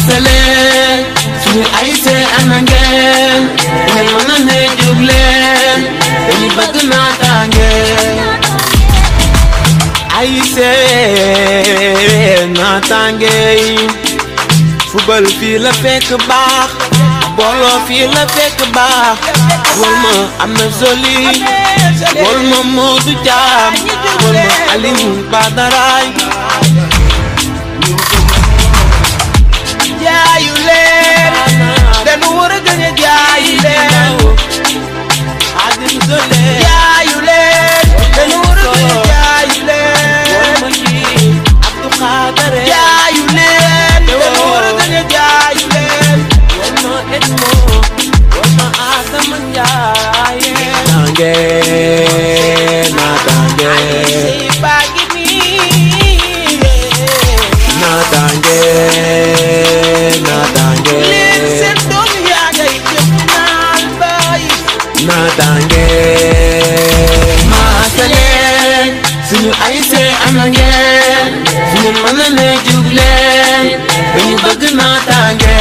maasale suñu ay see ana ngeen ngeen mën a ne jóg leen dañu bëgg naataange ay see naataange yi fubal fii la fekk baax booloo fii la fekk baax wol ma am na soli wol ma Modou Thiam wol ma Aliou Badaraay jaayu leen dañu war a gën a jaayu leen Adim Sole jaayu leen dañu war a gën a jaayu leen wol ma kii Abdou Khadare jaayu leen dañu war a gën a jaayu leen wol ma Edmo wol ma Adama Ndiaye naataange naataange ay baa ngi nii naataange naataange leen seen doom yaa ngay jëm naan bay naataange maasaleen suñu ay see ana ngeen suñu mën a ne jug leen dañu bëgg naataange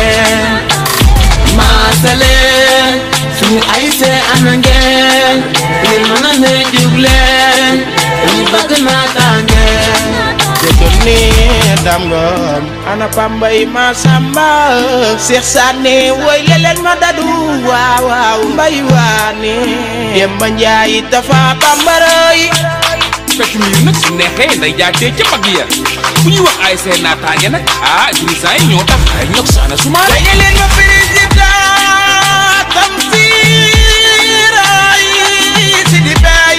maasaleen suñu ay see ana ngeen suñu mën a ne jug leen dañu bëgg naataange jëkkër ne dam ngom ana pambay ma samba Seex Saane woy leleen ma dadu waaw waaw mbay waane Demba Njaay dafa bambaray fekk mbir nag su neexee nday jaatee ca mag ya bu ñuy wax ay seen naataange nag ah dirigeant yi ñoo tax ay ñok saana sumaare way leen ma président Tamsir ay Sidi Bay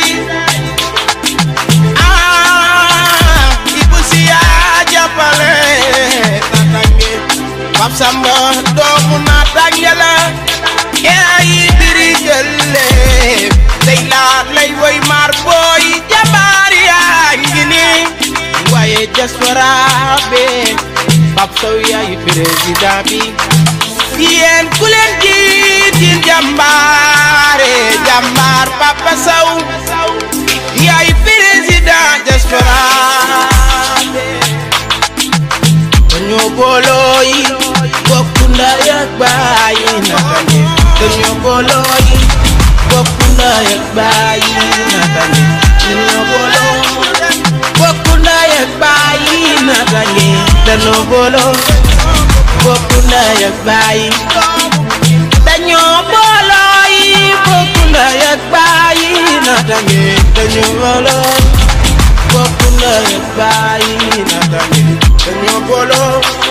ah Ibu Siya jàppale natange Pap Samba doomu natange la yaay diri jëlle day laat lay woy maar booy jabaar yaa ngi ni waaye diaspora be Pap Sow yaay président bi yéen ku leen jiitin jàmbaare jàmbaar Papa Sow yaay président diaspora be dañoo booloo yi bokku ndey ak baay naka ne dañoo booloo yi bokku ndey ak baay naka ne dañoo booloo bokku ndey ak baay naka ne dañoo booloo bokku ndey ak baay dañoo booloo yi bokku ndey ak baay naka ne dañoo booloo bokku ndey ak baay naka ne dañoo booloo